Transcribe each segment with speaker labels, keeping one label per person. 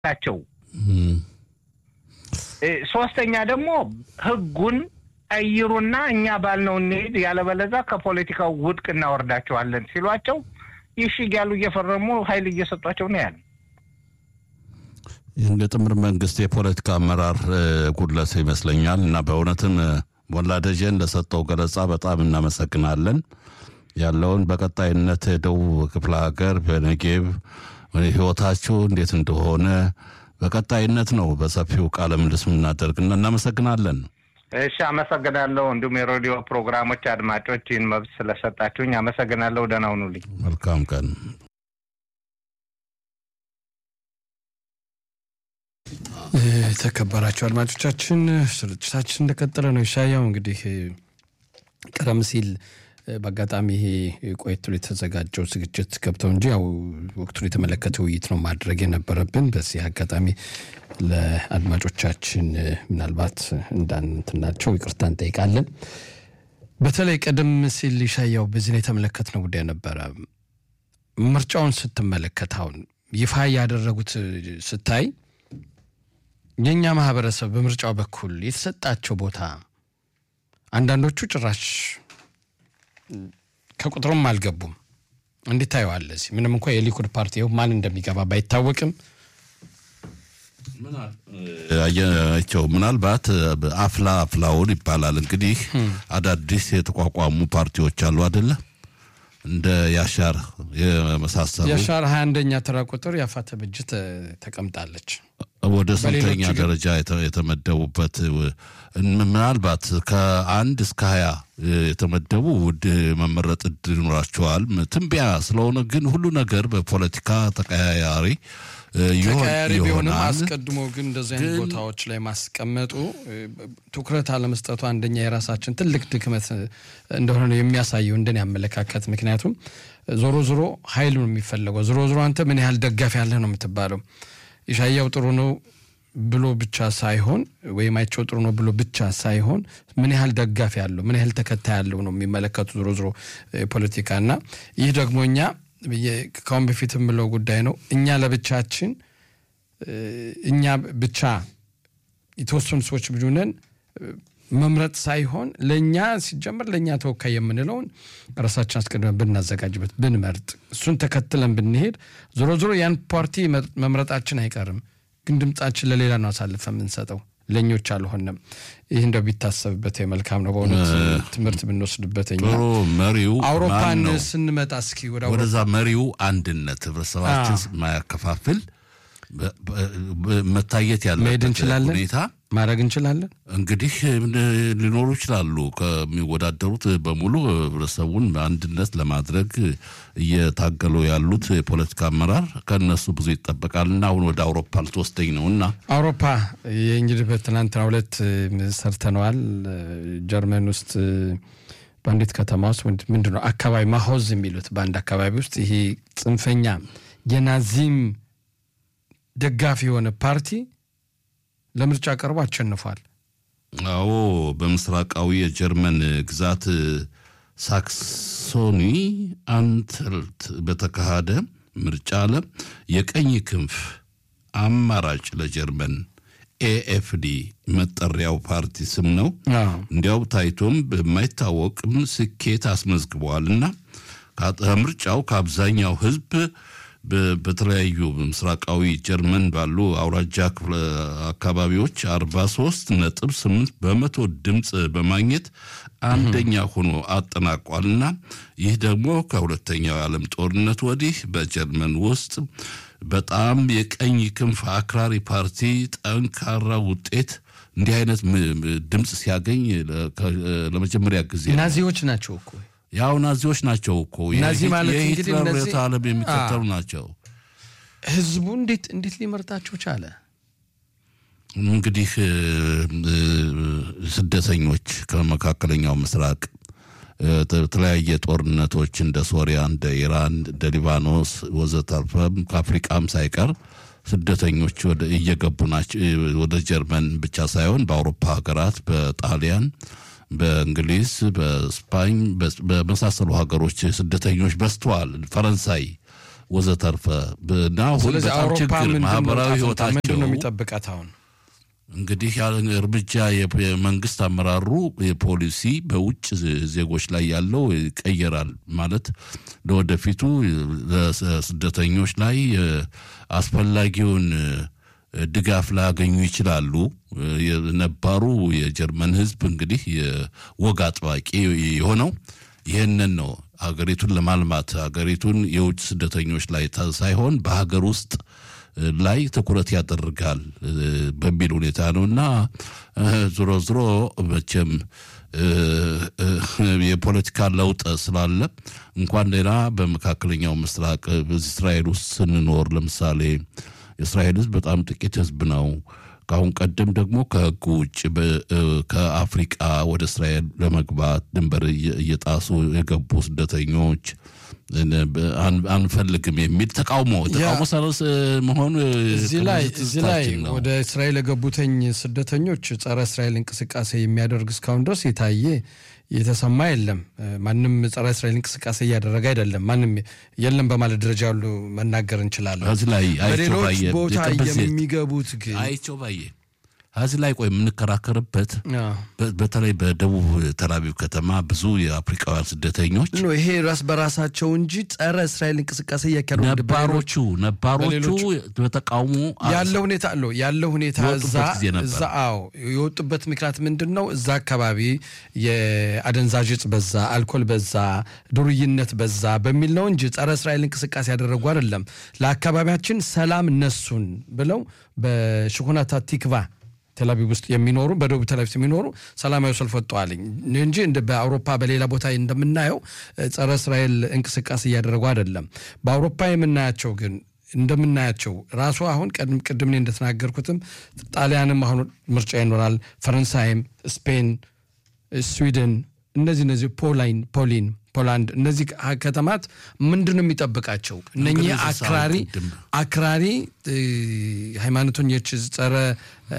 Speaker 1: ታቸው ሶስተኛ ደግሞ ህጉን ቀይሩና እኛ ባልነው እንሄድ፣ ያለበለዛ ከፖለቲካው ውድቅ እናወርዳቸዋለን ሲሏቸው ይሽግ ያሉ እየፈረሙ ኃይል እየሰጧቸው ነው ያለ።
Speaker 2: የጥምር መንግስት የፖለቲካ አመራር ጉድለት ይመስለኛል እና በእውነትም ሞላ ደጀን ለሰጠው ገለጻ በጣም እናመሰግናለን። ያለውን በቀጣይነት ደቡብ ክፍለ ሀገር በነጌብ ህይወታችሁ እንዴት እንደሆነ በቀጣይነት ነው በሰፊው ቃለ ምልልስ የምናደርግና እናመሰግናለን።
Speaker 1: እሺ፣ አመሰግናለሁ። እንዲሁም የሬዲዮ ፕሮግራሞች አድማጮች ይህን መብት ስለሰጣችሁኝ አመሰግናለሁ። ደህና ሁኑልኝ።
Speaker 2: መልካም ቀን።
Speaker 3: የተከበራቸው አድማጮቻችን ስርጭታችን እንደቀጠለ ነው። ይሻያው እንግዲህ ቀደም ሲል በአጋጣሚ ይሄ ቆየት ብሎ የተዘጋጀው ዝግጅት ገብተው እንጂ ያው ወቅቱን የተመለከተ ውይይት ነው ማድረግ የነበረብን። በዚህ አጋጣሚ ለአድማጮቻችን ምናልባት እንዳንትናቸው ይቅርታ እንጠይቃለን። በተለይ ቀደም ሲል ይሻያው በዚህ ላይ የተመለከትነው ጉዳይ ነበረ። ምርጫውን ስትመለከት አሁን ይፋ ያደረጉት ስታይ የእኛ ማህበረሰብ በምርጫው በኩል የተሰጣቸው ቦታ አንዳንዶቹ ጭራሽ ከቁጥሩም አልገቡም። እንዴት ታየዋለህ? እዚህ ምንም እንኳ የሊኩድ ፓርቲ ይኸው ማን እንደሚገባ ባይታወቅም
Speaker 2: አየቸው ምናልባት አፍላ አፍላውን ይባላል እንግዲህ አዳዲስ የተቋቋሙ ፓርቲዎች አሉ አደለ እንደ ያሻር የመሳሰሉ
Speaker 3: የሻር ሀያ አንደኛ ተራ ቁጥር የአፋተ ብጅት ተቀምጣለች።
Speaker 2: ወደ ስንተኛ
Speaker 3: በሌሎቹ ግን-
Speaker 2: ደረጃ የተ- የተመደቡበት ምናልባት ከአንድ እስከ ሀያ የተመደቡ ውድ መመረጥ እድል ይኖራቸዋል። ትንበያ ስለሆነ ግን ሁሉ ነገር በፖለቲካ ተቀያያሪ እ, ይሆን-
Speaker 3: ተቀያሪ ቢሆንም
Speaker 2: ይሆናል።
Speaker 3: አስቀድሞ ግን እንደዚህ አይነት
Speaker 2: ግን-
Speaker 3: ቦታዎች ላይ ማስቀመጡ እ, ትኩረት አለመስጠቱ አንደኛ የራሳችን ትልቅ ድክመት እ, እንደሆነ ነው የሚያሳየው እንደኔ አመለካከት። ምክንያቱም ዞሮ ዞሮ ኃይል ነው የሚፈለገው። ዞሮ ዞሮ አንተ ምን ያህል ደጋፊ ያለህ ነው የምትባለው። ኢሻያው ጥሩ ነው ብሎ ብቻ ሳይሆን ወይም አይቸው ጥሩ ነው ብሎ ብቻ ሳይሆን ምን ያህል ደጋፊ ያለው ምን ያህል ተከታይ ያለው ነው የሚመለከቱ ዞሮ ዞሮ ፖለቲካ እና ይህ ደግሞ እኛ የ- ከአሁን በፊት የምለው ጉዳይ ነው። እኛ ለብቻችን እ፣ እኛ ብቻ የተወሰኑ ሰዎች ብሉነን መምረጥ ሳይሆን ለእኛ ሲጀመር ለእኛ ተወካይ የምንለውን ራሳችን አስቀድመን ብናዘጋጅበት ብንመርጥ እሱን ተከትለን ብንሄድ ዞሮ ዞሮ ያን ፓርቲ መ- መምረጣችን አይቀርም። ግን ድምጻችን ለሌላ ነው አሳልፈ የምንሰጠው ለእኞች አልሆነም። ይህ እንደው ቢታሰብበት መልካም ነው። በእውነት ትምህርት ብንወስድበት እኛ
Speaker 2: ጥሩ መሪው ማን
Speaker 3: አውሮፓን
Speaker 2: ነው?
Speaker 3: ስንመጣ እስኪ ወደ አውሮፓ
Speaker 2: ወደዛ መሪው አንድነት ህብረተሰባችን ማያከፋፍል በ- በ- በ- መታየት
Speaker 3: መሄድ
Speaker 2: ያለበት
Speaker 3: እንችላለን?
Speaker 2: ሁኔታ
Speaker 3: ማድረግ እንችላለን።
Speaker 2: እንግዲህ ምን ሊኖሩ ይችላሉ። ከሚወዳደሩት በሙሉ ህብረተሰቡን በአንድነት ለማድረግ እየታገሉ ያሉት የፖለቲካ አመራር ከእነሱ ብዙ ይጠበቃልና አሁን ወደ አውሮፓ ልትወስደኝ ነው እና
Speaker 3: አውሮፓ የእንግዲህ በትናንትና ሁለት ሰርተነዋል። ጀርመን ውስጥ በአንዲት ከተማ ውስጥ ምንድ- ምንድን ነው አካባቢ ማሆዝ የሚሉት በአንድ አካባቢ ውስጥ ይሄ ጽንፈኛ የናዚም ደጋፊ የሆነ ፓርቲ ለምርጫ ቀርቦ አሸንፏል።
Speaker 2: አዎ በምስራቃዊ የጀርመን ግዛት ሳክሶኒ አንትልት በተካሄደ ምርጫ ለ የቀኝ ክንፍ አማራጭ ለጀርመን ኤኤፍዲ መጠሪያው ፓርቲ ስም ነው።
Speaker 3: አዎ።
Speaker 2: እንዲያው ታይቶም በማይታወቅም ስኬት አስመዝግበዋልና ከምርጫው ከአብዛኛው ህዝብ በ- በተለያዩ ምስራቃዊ ጀርመን ባሉ አውራጃ ክፍለ አካባቢዎች 43 ነጥብ 8 በመቶ ድምፅ በማግኘት አንደኛ ሆኖ አጠናቋልና ይህ ደግሞ ከሁለተኛው የዓለም ጦርነት ወዲህ በጀርመን ውስጥ በጣም የቀኝ ክንፍ አክራሪ ፓርቲ ጠንካራ ውጤት እንዲህ አይነት ም- ም- ድምፅ ሲያገኝ ለ- ከ- ለመጀመሪያ ጊዜ ነው።
Speaker 3: ናዚዎች ናቸው እኮ
Speaker 2: ያው ናዚዎች ናቸው እኮ
Speaker 3: ናዚ
Speaker 2: የሂት-
Speaker 3: ማለት እንግዲህ
Speaker 2: የሂትለር
Speaker 3: እነዚህ-
Speaker 2: ርዕዮተ ዓለም የሚከተሉ ናቸው።
Speaker 3: ህዝቡ እንዴት እንዴት ሊመርጣቸው ቻለ?
Speaker 2: እንግዲህ እ, እ, ስደተኞች ከመካከለኛው ምስራቅ እ, የተለያየ ጦርነቶች እንደ ሶሪያ፣ እንደ ኢራን፣ እንደ ሊባኖስ ወዘተርፈም ከአፍሪቃም ሳይቀር ስደተኞች ወደ እየገቡ ናቸው። እ, ወደ ጀርመን ብቻ ሳይሆን በአውሮፓ ሀገራት፣ በጣሊያን፣ በእንግሊዝ፣ በስፓኝ በ- በመሳሰሉ ሀገሮች ስደተኞች በዝተዋል። ፈረንሳይ ወዘተርፈ እና አሁን
Speaker 3: ስለዚህ
Speaker 2: በጣም
Speaker 3: አውሮፓ
Speaker 2: ችግር
Speaker 3: ምንድን ነው
Speaker 2: ማህበራዊ
Speaker 3: ዕጣ ፈንታ?
Speaker 2: ህይወታቸው
Speaker 3: ምንድን ነው የሚጠብቃት አሁን?
Speaker 2: እንግዲህ ያ እርምጃ የ- የመንግስት አመራሩ የፖሊሲ በውጭ ዜጎች ላይ ያለው ይቀየራል ማለት ለወደፊቱ ለስደተኞች ላይ እ፣ አስፈላጊውን እ፣ ድጋፍ ላያገኙ ይችላሉ። እ፣ የነባሩ የጀርመን ህዝብ እንግዲህ የወግ አጥባቂ የሆነው ይህንን ነው። ሀገሪቱን ለማልማት ሀገሪቱን የውጭ ስደተኞች ላይ ታ- ሳይሆን በሀገር ውስጥ ላይ ትኩረት ያደርጋል እ፣ በሚል ሁኔታ ነው እና እ፣ ዞሮ ዞሮ መቼም እ፣ እ፣ የፖለቲካ ለውጥ ስላለ እንኳን ሌላ በመካከለኛው ምስራቅ እ፣ በዚህ እስራኤል ውስጥ ስንኖር ለምሳሌ የእስራኤል ህዝብ በጣም ጥቂት ህዝብ ነው። ከአሁን ቀደም ደግሞ ከህጉ ውጭ በ- እ፣ ከአፍሪቃ ወደ እስራኤል ለመግባት ድንበር እየ- እየጣሱ የገቡ ስደተኞች እነ በ- አን- አንፈልግም የሚል ተቃውሞ ተቃውሞ ሰለስ መሆኑ
Speaker 3: እዚህ ላይ
Speaker 2: ከብዙ
Speaker 3: እዚህ ላይ
Speaker 2: ትዝታችን ነው።
Speaker 3: ወደ እስራኤል የገቡተኝ ስደተኞች ጸረ እስራኤል እንቅስቃሴ የሚያደርግ እስካሁን ድረስ የታየ የተሰማ የለም። እ፣ ማንም ጸረ እስራኤል እንቅስቃሴ እያደረገ አይደለም። ማንም የለም በማለት ደረጃ ያሉ መናገር እንችላለን።
Speaker 2: እዚህ ላይ አይቸው
Speaker 3: በሌሎች
Speaker 2: ባየ
Speaker 3: ቦታ
Speaker 2: የቅርብ ዜና-
Speaker 3: የሚገቡት ግን
Speaker 2: አይቸው ባየ እዚህ ላይ ቆይ የምንከራከርበት
Speaker 3: አዎ።
Speaker 2: በ- በተለይ በደቡብ ተላቪቭ ከተማ ብዙ የአፍሪካውያን ስደተኞች
Speaker 3: ኖ ይሄ ራስ በራሳቸው እንጂ ጸረ እስራኤል እንቅስቃሴ እያካሄዱ
Speaker 2: ነባሮቹ ነባሮቹ
Speaker 3: በሌሎቹ-
Speaker 2: በተቃውሞ
Speaker 3: ያለ ሁኔታ አለው ያለ ሁኔታ
Speaker 2: የወጡበት
Speaker 3: እዛ
Speaker 2: ጊዜ ነበር።
Speaker 3: እዛ አዎ የወጡበት ምክንያት ምንድን ነው? እዛ አካባቢ የአደንዛዥ እጽ በዛ፣ አልኮል በዛ፣ ዱርይነት በዛ በሚል ነው እንጂ ጸረ እስራኤል እንቅስቃሴ ያደረጉ አይደለም። ለአካባቢያችን ሰላም ነሱን ብለው በሽኩናታ ቲክቫ ቴልአቪቭ ውስጥ የሚኖሩ በደቡብ ቴልአቪቭ የሚኖሩ ሰላማዊ ሰልፍ ወጥተዋል እንጂ እንደ በአውሮፓ በሌላ ቦታ እንደምናየው እ፣ ጸረ እስራኤል እንቅስቃሴ እያደረጉ አይደለም። በአውሮፓ የምናያቸው ግን እንደምናያቸው ራሱ አሁን ቀድም ቅድም እኔ እንደተናገርኩትም ጣሊያንም አሁን ምርጫ ይኖራል፣ ፈረንሳይም፣ ስፔን፣ ስዊድን እነዚህ እነዚህ ፖላይን ፖሊን ፖላንድ እነዚህ ሀ- ከተማት ምንድን ነው የሚጠብቃቸው? እነኚህ
Speaker 2: እንግዲህ እዛ
Speaker 3: አክራሪ
Speaker 2: ቅድም
Speaker 3: አክራሪ እ፣ ሃይማኖተኞች ጸረ እ፣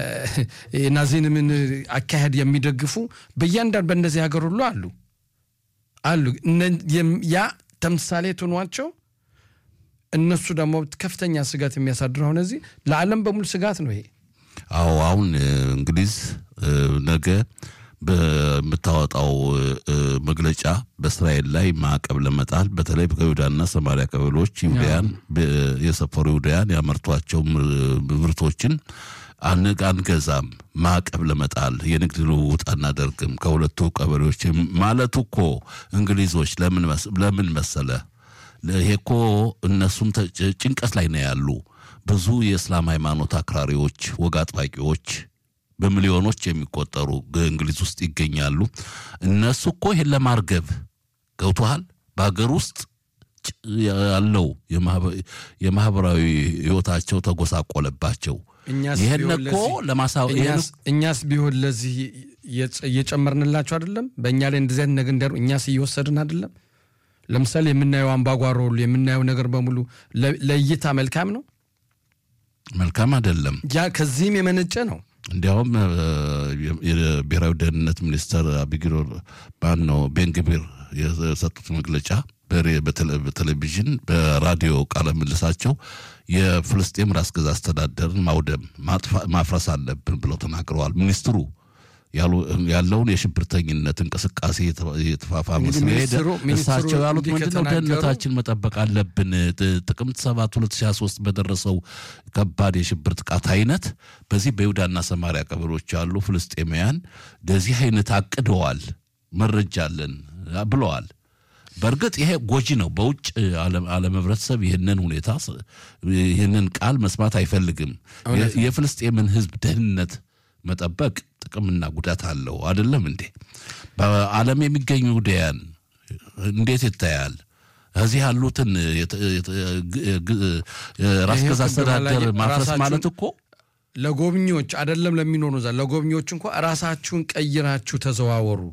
Speaker 3: የናዚዝምን አካሄድ የሚደግፉ በእያንዳንዱ በእነዚህ ሀገር ሁሉ አሉ አሉ እነ- የም- ያ ተምሳሌት ሆኗቸው እነሱ ደግሞ ከፍተኛ ስጋት የሚያሳድረው አሁን እዚህ ለዓለም በሙሉ ስጋት ነው ይሄ።
Speaker 2: አዎ አሁን እ፣ እንግሊዝ እ፣ ነገ በምታወጣው እ፣ እ፣ መግለጫ በእስራኤል ላይ ማዕቀብ ለመጣል በተለይ ከይሁዳና ሰማሪያ ቀበሌዎች ይሁዳያን በ- የሰፈሩ ይሁዳያን ያመርቷቸው ምር- ምርቶችን አን- አንገዛም ማዕቀብ ለመጣል የንግድ ልውውጥ አናደርግም ከሁለቱ ቀበሌዎች ማለቱ እኮ እንግሊዞች ለምን መስ- ለምን መሰለ ይሄ እኮ እነሱም ተ- ጭንቀት ላይ ነው ያሉ። ብዙ የእስላም ሃይማኖት አክራሪዎች፣ ወግ አጥባቂዎች በሚሊዮኖች የሚቆጠሩ እንግሊዝ ውስጥ ይገኛሉ። እነሱ እኮ ይሄን ለማርገብ ገብቶሃል። በሀገር ውስጥ ጭ- ያለው የማህበ- የማህበራዊ ህይወታቸው ተጎሳቆለባቸው።
Speaker 3: እኛስ
Speaker 2: ይሄን
Speaker 3: ቢሆን
Speaker 2: እኮ
Speaker 3: ለዚህ-
Speaker 2: ለማሳ ይሄን
Speaker 3: እኛስ- እኛስ ቢሆን ለዚህ እየጨ- እየጨመርንላቸው አይደለም? በእኛ ላይ እንደዚህ አይነት ነገር እንዲያሩ እኛስ እየወሰድን አይደለም? ለምሳሌ የምናየው አምባጓሮ ሁሉ የምናየው ነገር በሙሉ ለ- ለእይታ መልካም ነው።
Speaker 2: መልካም አይደለም።
Speaker 3: ያ ከዚህም የመነጨ ነው።
Speaker 2: እንዲያውም እ፣ የ- የብሔራዊ ደህንነት ሚኒስተር አቢጊሮ ማን ነው ቤንግቢር የሰጡት መግለጫ በሬ- በቴሌ- በቴሌቪዥን በራዲዮ ቃለ ምልሳቸው የፍልስጤም ራስ ገዝ አስተዳደርን ማውደም ማጥፋ- ማፍረስ አለብን ብለው ተናግረዋል። ሚኒስትሩ ያሉ- ያለውን የሽብርተኝነት እንቅስቃሴ የተፋ- የተፋፋመ
Speaker 3: እንግዲህ
Speaker 2: ስለሄደ
Speaker 3: ሚኒስትሩ- ሚኒስትሩ
Speaker 2: እሳቸው ያሉት
Speaker 3: እንዲህ
Speaker 2: ምንድነው?
Speaker 3: ከተናገሩ-
Speaker 2: ደህንነታችን መጠበቅ አለብን። ጥ- ጥቅምት 7 2023 በደረሰው ከባድ የሽብር ጥቃት አይነት በዚህ በይሁዳና ሰማሪያ ቀበሌዎች ያሉ ፍልስጤማውያን ለዚህ አይነት አቅደዋል፣ መረጃ አለን ብለዋል። በእርግጥ ይሄ ጎጂ ነው። በውጭ ዓለም ዓለም ህብረተሰብ ይህንን ሁኔታ ስ- ይህንን ቃል መስማት አይፈልግም። የ- የፍልስጤምን ህዝብ ደህንነት መጠበቅ ጥቅምና ጉዳት አለው። አይደለም እንዴ? በዓለም የሚገኙ ዲያን እንዴት ይታያል? እዚህ ያሉትን የተ- የተ- ግ- ግ- ራስ
Speaker 3: ይሄ
Speaker 2: ገዝ
Speaker 3: ቅድም
Speaker 2: አስተዳደር
Speaker 3: ያላየ-
Speaker 2: ማፍረስ
Speaker 3: ራሳችሁን-
Speaker 2: ማለት እኮ
Speaker 3: ለጎብኚዎች አይደለም ለሚኖሩ እዛ ለጎብኚዎች እንኳ ራሳችሁን ቀይራችሁ ተዘዋወሩ፣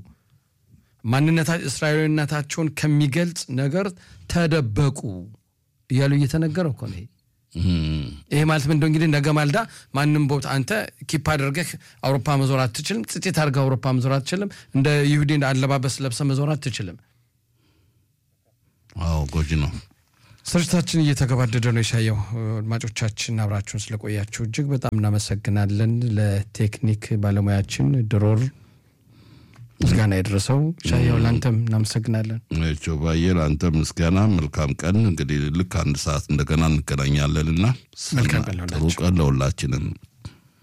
Speaker 3: ማንነታ እስራኤላዊነታቸውን ከሚገልጽ ነገር ተደበቁ እያሉ እየተነገረ እኮ ነው ይሄ።
Speaker 2: እም፣
Speaker 3: ይሄ ማለት ምንድነው እንግዲህ ነገ ማልዳ ማንም ቦታ አንተ ኪፕ አድርገህ አውሮፓ መዞር አትችልም። ጽጤት አድርገህ አውሮፓ መዞር አትችልም። እንደ ይሁዲ አለባበስ ለብሰ መዞር አትችልም።
Speaker 2: አዎ ጎጂ ነው።
Speaker 3: ስርጭታችን እየተገባደደ ነው። የሻየው አድማጮቻችን አብራችሁን ስለቆያችሁ እጅግ በጣም እናመሰግናለን። ለቴክኒክ ባለሙያችን ድሮር ምስጋና የደረሰው ሻየው፣ ለአንተም እናመሰግናለን።
Speaker 2: ቸው ባየ ለአንተ ምስጋና መልካም ቀን። እንግዲህ ልክ አንድ ሰዓት እንደገና እንገናኛለን እና
Speaker 3: መልካም ቀን
Speaker 2: ጥሩ
Speaker 3: ለሁላችሁ።
Speaker 2: ቀን ለሁላችንም።